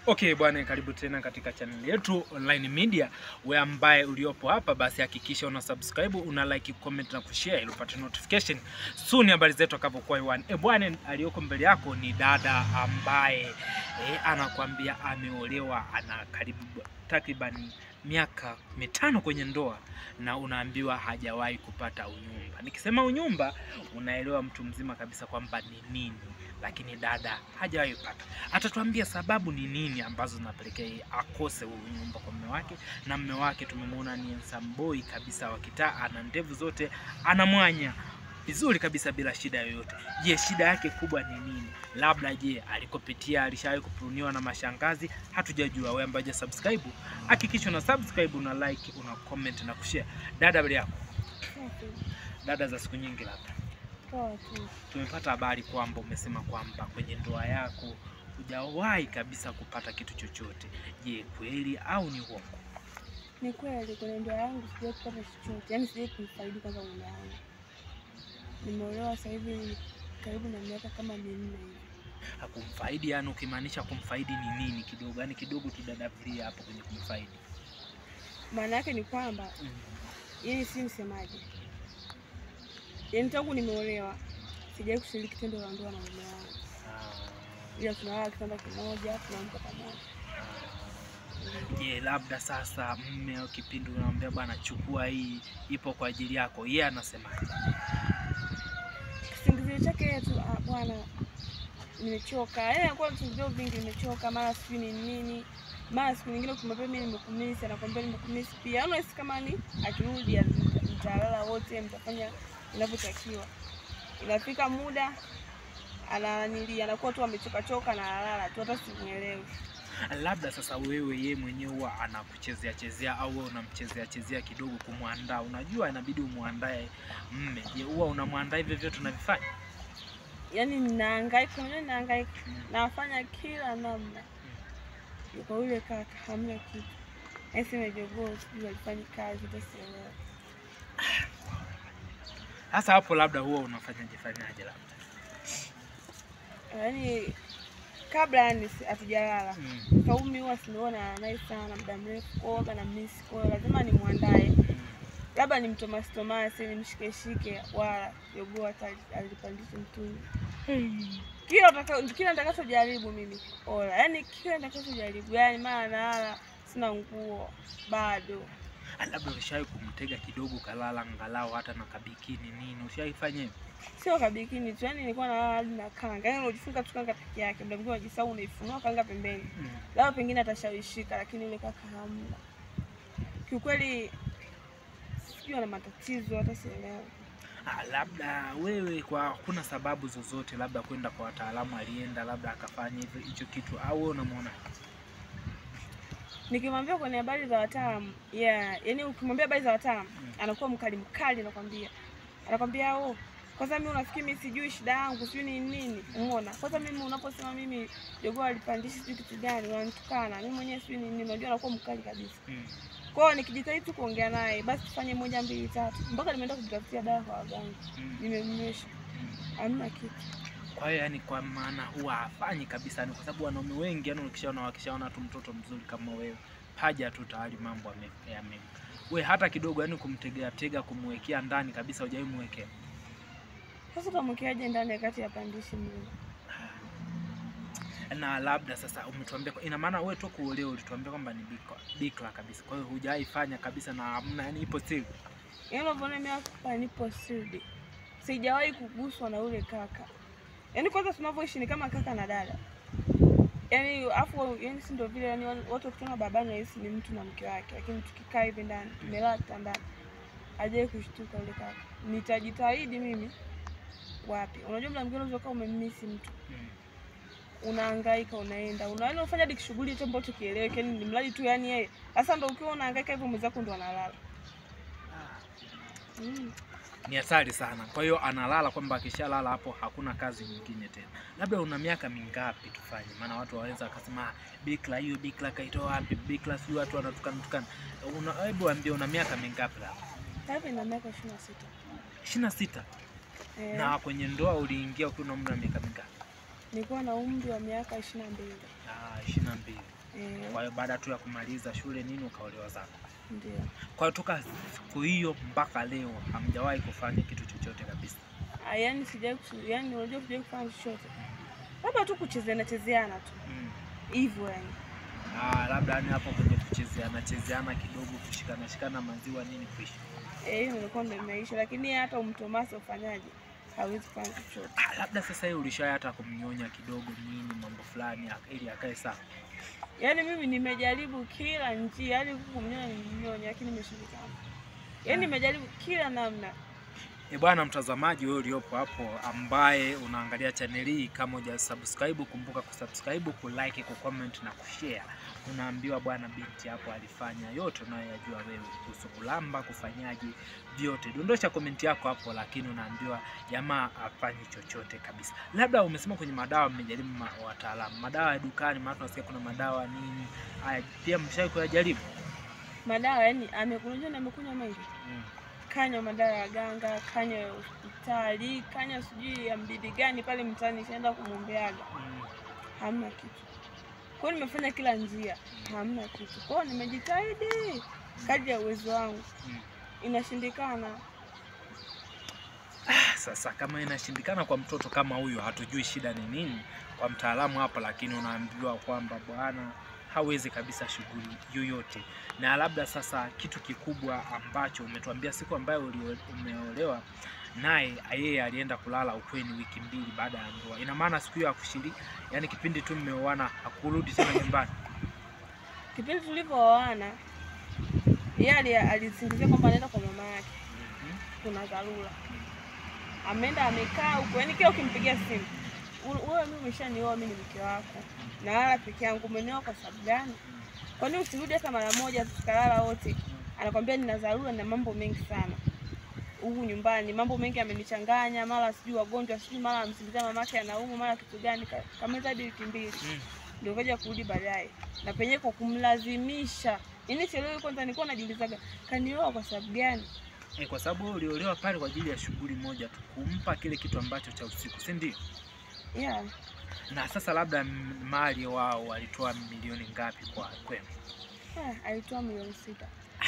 Okay bwana, karibu tena katika channel yetu Online Media. We ambaye uliopo hapa, basi hakikisha una subscribe, una like, comment na kushare ili upate notification soon habari zetu akavyokuwa hewani. E bwana, aliyoko mbele yako ni dada ambaye e, anakuambia ameolewa, ana karibu takriban miaka mitano kwenye ndoa na unaambiwa hajawahi kupata unyumba. Nikisema unyumba, unaelewa mtu mzima kabisa kwamba ni nini, lakini dada hajawahi kupata. Atatuambia sababu ni nini ambazo zinapelekea yeye akose huu unyumba kwa mume wake, na mume wake tumemwona ni handsome boy kabisa wa kitaa, ana ndevu zote, ana mwanya vizuri kabisa bila shida yoyote. Je, shida yake kubwa ni nini? Labda je, alikopitia alishawahi kupuruniwa na mashangazi? Hatujajua. Wewe ambaye subscribe, hakikisha una subscribe, una like, una comment na kushare. Dada, habari yako? Dada za siku nyingi, labda Poa tu. tumepata habari kwamba umesema kwamba kwenye ndoa yako hujawahi kabisa kupata kitu chochote. Je, kweli au ni uongo? Ni kweli kwenye ndoa yangu sijawahi kupata chochote, yaani sijawahi kumfaidi kwanza mume wangu. Nimeolewa sasa hivi karibu na miaka kama minne hivi. Hakumfaidi, yani ukimaanisha kumfaidi ni nini? Kidogo yani kidogo tudadavulia hapo kwenye kumfaidi. Maana yake ni kwamba yaani si msemaje, yaani tangu nimeolewa sijawahi kushiriki tendo la ndoa na mume wangu, ila tunalala kitanda kimoja, tunaamka pamoja. Je, labda sasa mme kipindi unamwambia bwana, chukua hii, ipo kwa ajili yako, yeye anasema Kisingizio chake yeye tu, "Ah, bwana, nimechoka. Yaani anakuwa visingizio vingi, nimechoka, mara sijui ni nini, mara siku nyingine ukimwambia mimi nimekumisi, anakwambia nimekumisi pia. Yaani unahisi kama ni akirudi ata- mtalala wote, mtafanya inavyotakiwa. Inafika muda ananili anakuwa tu amechoka choka na analala tu, hata simuelewi. labda sasa wewe ye mwenyewe huwa anakuchezea chezea au wewe unamchezea chezea kidogo kumwandaa. Unajua inabidi umwandae mme. Je, huwa unamwandaa hivyo vyote unavifanya? Yaani ninahangaika, unajua ninahangaika, nafanya kila namna. Yuko yule kaka, hamna kitu. Yaani sema jogoo sijui alifanyi kazi, hata sielewi. Sasa hapo labda huwa unafanyaje fanyaje labda? yaani kabla yani si- hatujalala Mm. Kaumi huwa sinaona naye sana muda mrefu kuoga na misi kwa hiyo lazima nimwandae, labda nimtomasi tomasi nimshikeshike, wala jogoo hata alipandisha mtungi. Kila utaka- kila nitakachojaribu mimi ola, yaani kila nitakachojaribu, yaani mara nalala sina nguo bado. Ah, Labda ulishawahi kumtega kidogo kalala angalau hata na kabikini nini, ushawahi fanya hivyo? Sio kabikini tu, yaani nilikuwa nalala hadi na kanga, yaani unajifunga tu kanga peke yake, muda mwingine unajisahau unaifunua kanga pembeni Mm. labda pengine atashawishika, lakini yule kaka hamna. Kiukweli sijui ana matatizo, hata sielewi. Ah, labda wewe kwa hakuna sababu zozote, labda kwenda kwa wataalamu, alienda labda akafanya hivyo hicho kitu, au wewe unamwona Nikimwambia kwenye habari za wataalamu yeah, yani ukimwambia habari za wataalamu Mm. anakuwa mkali mkali, anakwambia anakwambia oh, kwanza mimi unafikiri mimi sijui shida yangu sijui ni nini? Umeona, kwanza mimi unaposema mimi jogoo alipandishi sijui kitu gani, unanitukana mimi mwenyewe sijui ni nini, unajua anakuwa mkali kabisa. mm. Kwa hiyo nikijitahidi tu kuongea naye, basi tufanye moja mbili tatu, mpaka nimeenda kujitafutia dawa kwa waganga, Mm. nimemnywesha, Mm. hamna kitu. Kwa hiyo yani, kwa maana huwa hafanyi kabisa, ni kwa sababu wanaume wengi yani, ukishaona wakishaona tu mtoto mzuri kama wewe, paja tu tayari mambo yame- yame we hata kidogo, yani kumtegea tega, kumwekea ndani kabisa, hujawahi mwekea. Sasa utamwekeaje ndani ya kati ya pandishi mlima? Na labda sasa umetuambia, kwa- ina maana wewe tu kuolewa ulituambia kwamba ni bikra, bikra kabisa, kwa hiyo hujawahi fanya kabisa na hamna, yani ipo siri. Yaani unavyoona mimi hapa nipo sirdi, sijawahi kuguswa na yule kaka. Yaani kwanza tunavyoishi ni kama kaka na dada, yaani afu yaani si ndio vile, yaani watu wakutana babani nahisi ni mtu na mke wake, lakini tukikaa hivi ndani tumelala kitandani, hajawahi kushtuka yule kaka. Nitajitahidi mimi wapi, unajua mda mwingine unaweza kuwa umemmisi mtu Mm. unahangaika unaenda una yaani unafanya hadi kishughuli hicho ambacho kieleweke, yani ni mradi tu yani yeye sasa ndo ukiwa unahangaika hivyo mwenzako ndo analala mm. Ni hatari sana. Kwa hiyo analala kwamba akishalala hapo hakuna kazi nyingine tena. Labda una miaka mingapi tufanye? Maana watu waweza wakasema "Ah, bikra hiyo bikra kaitoa wapi? Bikra sio watu wanatukana tukana. Una hebu ambie una miaka mingapi labda? Sasa ina miaka ishirini na sita. ishirini na sita. Eh, Na kwenye ndoa uliingia ukiwa na umri wa miaka mingapi? nilikuwa na umri wa miaka ishirini na mbili. Ah, ishirini na mbili. Eh, Kwa hiyo baada tu ya kumaliza shule nini ukaolewa zako. ndio. Kwa hiyo toka siku hiyo mpaka leo hamjawahi kufanya kitu chochote kabisa. Ah, Yaani sijawahi kusu- yaani unajua sijawahi kufanya chochote. Labda tu kuchezeana chezeana tu. Mm. Hivyo yani. Ah, labda yani hapo kwenye kuchezeana chezeana kidogo, kushikana shikana maziwa nini kuishi. Eh, hiyo nilikuwa ndo imeisha lakini hata umtomasa ufanyaje? Hawezi kufanya chochote. Ah, labda sasa hiyo ulishaya hata kumnyonya kidogo nini mambo fulani ak- ili akae sawa. Yaani mimi nimejaribu kila njia, yaani kumnyonya nimnyonya lakini imeshindikana. Yaani nimejaribu kila namna. E bwana mtazamaji, wewe uliopo hapo ambaye unaangalia chaneli hii, kama huja subscribe, kumbuka kusubscribe, kulike, kucomment na kushare. Unaambiwa bwana, binti hapo alifanya yote unayoyajua wewe kuhusu kulamba, kufanyaje, vyote. Dondosha komenti yako hapo, lakini unaambiwa jamaa afanyi chochote kabisa. Labda umesema kwenye madawa mmejaribu ma, wataalamu madawa ya dukani, maana tunasikia kuna madawa nini haya, pia mshawahi kuyajaribu? Madawa yani amekunywa na amekunywa mengi. Mm. Kanywa madawa ya ganga, kanywa ya hospitali, kanywa sijui ya mbibi gani pale mtaani shaenda kumwombeaga. Mm. Hamna kitu. Kwa hiyo nimefanya kila njia, hamna kitu. Kwa hiyo nimejitahidi kadri ya uwezo wangu, Mm. inashindikana. Sasa kama inashindikana kwa mtoto kama huyo, hatujui shida ni nini kwa mtaalamu hapa, lakini unaambiwa kwamba bwana hawezi kabisa shughuli yoyote. Na labda sasa kitu kikubwa ambacho umetuambia siku ambayo ulio- umeolewa naye yeye alienda kulala ukweni wiki mbili baada ya ndoa. Ina maana siku hiyo hakushiriki, yani kipindi tu mmeoana hakurudi tena nyumbani. Kipindi tulivyooana, yeye ali- alisingizia kwamba anaenda kwa mama yake, Mhm. kuna dharura. Ameenda amekaa huko, yani kila ukimpigia simu, "U- wewe mimi umeshanioa, mimi ni mke wako, nalala peke yangu, umenioa kwa sababu gani? Kwa nini usirudi hata mara moja tukalala wote? Anakwambia nina dharura na mambo mengi sana huku nyumbani, mambo mengi amenichanganya, mara sijui wagonjwa, sijui mara amsingizia mamake anaumwa, mara kitu gani, ka- kameza hadi wiki mbili Mm. ndio kaja kurudi baadaye, na penyewe kwa kumlazimisha. Yaani sielewi, kwanza nilikuwa najiulizaga kanioa kwa sababu gani? E, kwa sababu wewe uliolewa pale kwa ajili ya shughuli moja tu, kumpa kile kitu ambacho cha usiku, si ndio? Yeah. Na sasa labda m- mali wao walitoa milioni ngapi kwa kwenu? Ah, alitoa milioni sita.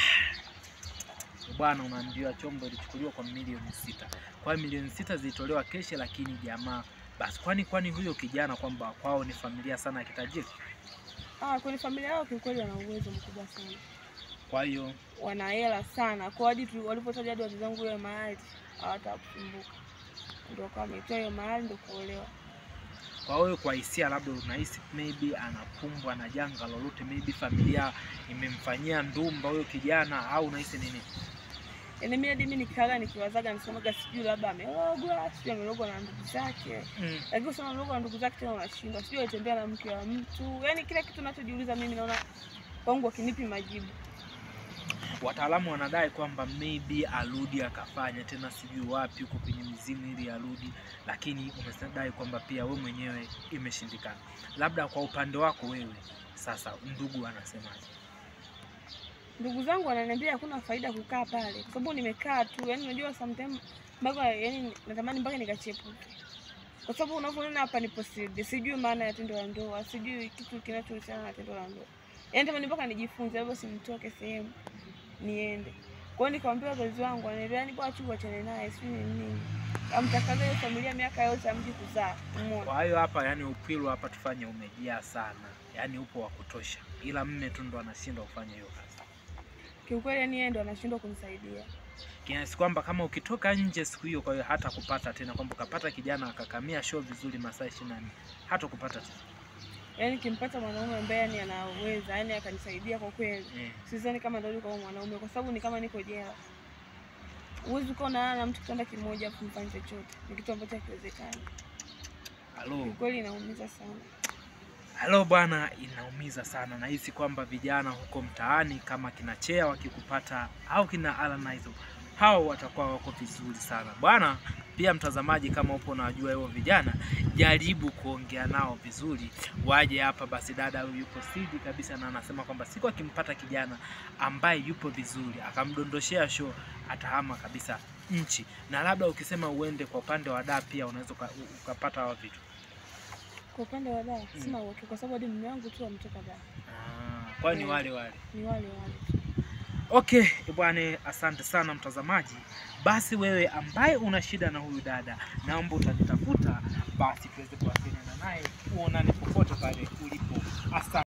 Bwana, unaambiwa chombo ilichukuliwa kwa milioni sita. Kwa hiyo milioni sita zilitolewa keshe, lakini jamaa basi, kwani kwani huyo kijana kwamba kwao ni familia sana ya kitajiri, Ah, kwenye familia yao kiukweli wana uwezo mkubwa sana, kwa hiyo wana hela sana, kwa hadi tu- walipotaja hadi wazazi wangu hiyo mahali hawatakumbuka, ndio kama ametoa hiyo mahali ndio kuolewa. kwa wewe, kwa hisia, labda unahisi maybe anakumbwa na janga lolote, maybe familia imemfanyia ndumba huyo kijana, au unahisi nini? Yaani mimi hadi mimi nikikaga nikiwazaga nisemaga sijui labda amerogwa, sijui amerogwa na ndugu zake. Mm. Lakini usema amerogwa na ndugu zake tena unashindwa. Sijui alitembea na mke wa mtu. Yaani kila kitu nachojiuliza mimi naona kwangu akinipi majibu. Wataalamu wanadai kwamba maybe arudi akafanya tena sijui wapi huko kwenye mizimu ili arudi, lakini umedai kwamba pia we mwenyewe imeshindikana. Labda kwa upande wako wewe sasa, ndugu anasemaje? Ndugu zangu wananiambia hakuna faida kukaa pale kwa sababu nimekaa tu. Yaani unajua sometimes mpaka yaani natamani mpaka nikachepuke. Kwa sababu unavyoona hapa nipo sidi, sijui maana ya tendo la ndoa, sijui kitu kinachohusiana na tendo la ndoa. Yaani tamani mpaka nijifunze, hivyo simtoke sehemu niende. Kwa hiyo nikamwambia wazazi wangu, wananiambia yani bwana tu wachane naye, sijui ni nini. Amtakaza hiyo familia miaka yote amji kuzaa. Umeona? Kwa hiyo hapa, yani upwilu hapa tufanye umejaa sana, yani upo wa kutosha, ila mme tu ndo anashindwa kufanya hiyo kazi, Kiukweli yani yeye ndo anashindwa kunisaidia. kiasi kwamba kama ukitoka nje siku hiyo, kwa hiyo hata kupata tena kwamba ukapata kijana akakamia show vizuri masaa ishirini na nne hata kupata tena Yaani kimpata mwanaume ambaye yani anaweza, yani akanisaidia kwa kweli. eh. Sidhani kama ndio kama mwanaume kwa sababu ni kama niko jela. Huwezi ukawa unalala na mtu kitanda kimoja afu mfanye chochote. Ni kitu ambacho hakiwezekani. Halo. Kiukweli inaumiza sana. Halo bwana, inaumiza sana. Nahisi kwamba vijana huko mtaani kama kina Chea wakikupata au kina Alanizo, hao watakuwa wako vizuri sana bwana. Pia mtazamaji, kama upo unawajua hao vijana, jaribu kuongea nao vizuri, waje hapa. Basi dada huyu yupo sidi kabisa, na anasema kwamba siku akimpata kijana ambaye yupo vizuri, akamdondoshea show, atahama kabisa nchi. Na labda ukisema uende kwa upande wa da, pia unaweza uka- ukapata hao vitu Kwa kwa upande wa Dar Mm. sina uhakika kwa sababu hadi mume wangu tu ametoka Dar. Ah, kwa hiyo ni Mm. wale wale. Ni wale wale tu. Okay, bwana, asante sana mtazamaji. Basi wewe ambaye una shida na huyu dada, naomba utanitafuta basi tuweze kuwasiliana naye, uonane popote pale ulipo. Asante.